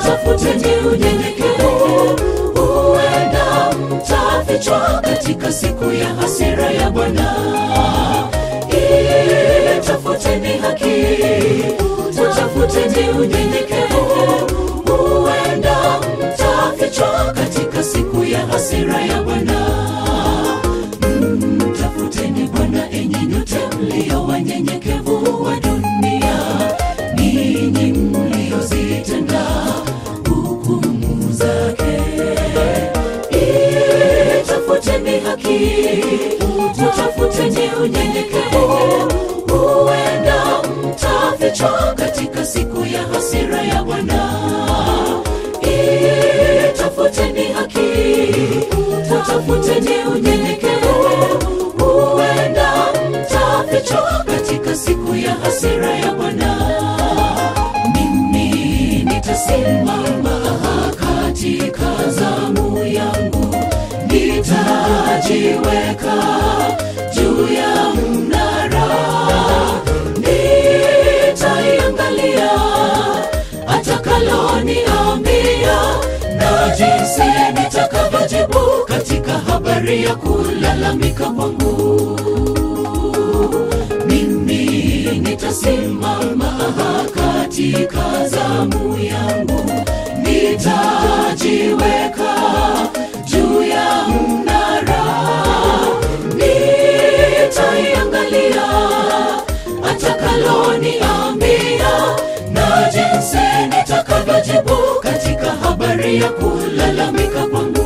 tafuteni unyenyekevu huenda mtafichwa katika siku ya hasira ya bwana Ili tafuteni haki tafuteni unyenyekevu huenda mtafichwa katika siku ya hasira ya bwana mtafuteni bwana enyi nyote mlio wanyenyekevu wa dunia ninyi mliozitenda hukumu zake Ili tafuteni haki tafuteni unyenyekevu huenda mtafichwa katika siku ya hasira ya bwana Ili tafuteni haki tafuteni unyenyekevu huenda mtafichwa katika siku ya hasira ya bwana mimi nitasimama katika zamu yangu nitajiweka juu ya mnara nitaiangalia atakaloniambia na jinsi nitakavyojibu katika habari ya kulalamika kwangu mimi nitasimama katika zamu yangu nitajiweka juu ya mnara nitaiangalia atakaloniambia na jinsi nitakavyojibu katika habari ya kulalamika kwangu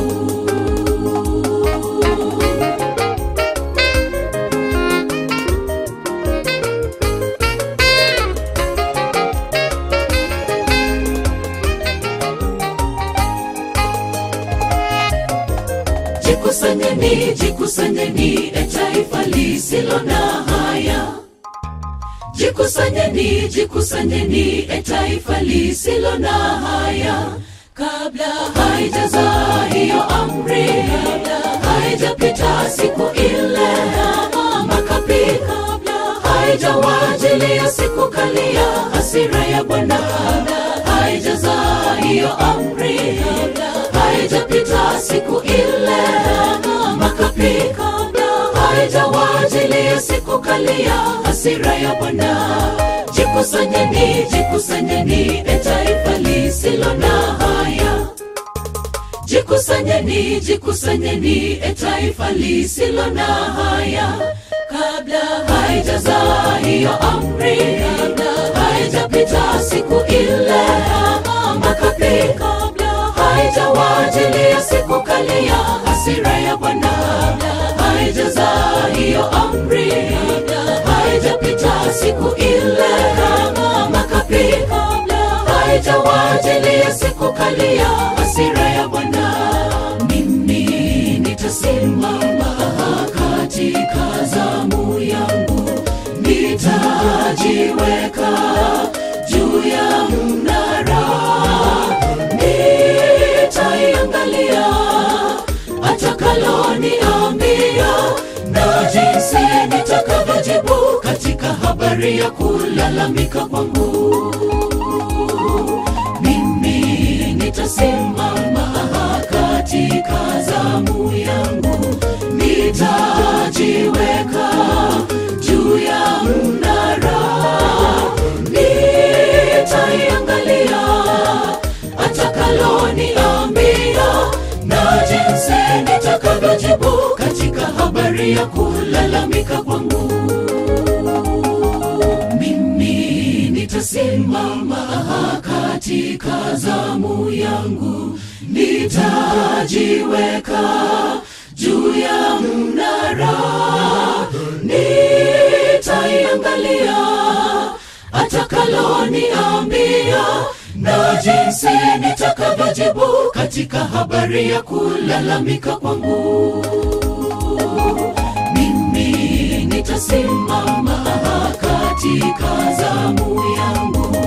jikusanyeni jikusanyeni e taifa lisilo na haya jikusanyeni jikusanyeni e taifa lisilo na haya kabla haijazaa hiyo amri kabla haijapita siku ile makapi kabla haijawajilia siku kali ya hasira ya bwana kabla haijazaa hiyo amri kabla haijapita siku ile makapi kabla haijawajilia siku kali ya hasira ya bwana jikusanyeni jikusanyeni e taifa lisilo na haya jikusanyeni jikusanyeni e taifa lisilo na haya kabla haijazaa hiyo amri kabla haijapita siku ile makapi kabla haijawajilia siku kali ya hasira ya bwana kabla haijazaa hiyo amri kabla haijapita siku ile makapi kabla haijawajilia siku kali ya hasira ya bwana mimi nitasimama katika zamu yangu nitajiweka juu ya mnara nitaiangalia atakaloniambia na jinsi nitakavyojibu katika habari ya kulalamika kwangu mimi nitasimama katika zamu yangu nitajiweka juu ya mnara nitaiangalia atakaloniambia na jinsi nitakavyojibu katika habari ya kulalamika kwangu mimi nitasimama katika zamu yangu nitajiweka juu ya mnara nitaiangalia atakaloniambia na jinsi nitakavyojibu katika habari ya kulalamika kwangu mimi nitasimama katika zamu yangu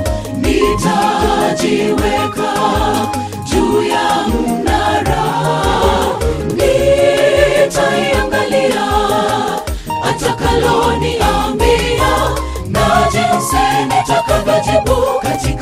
nitajiweka juu ya mnara nitaiangalia atakaloniambia na jinsi nitakavyojibu katika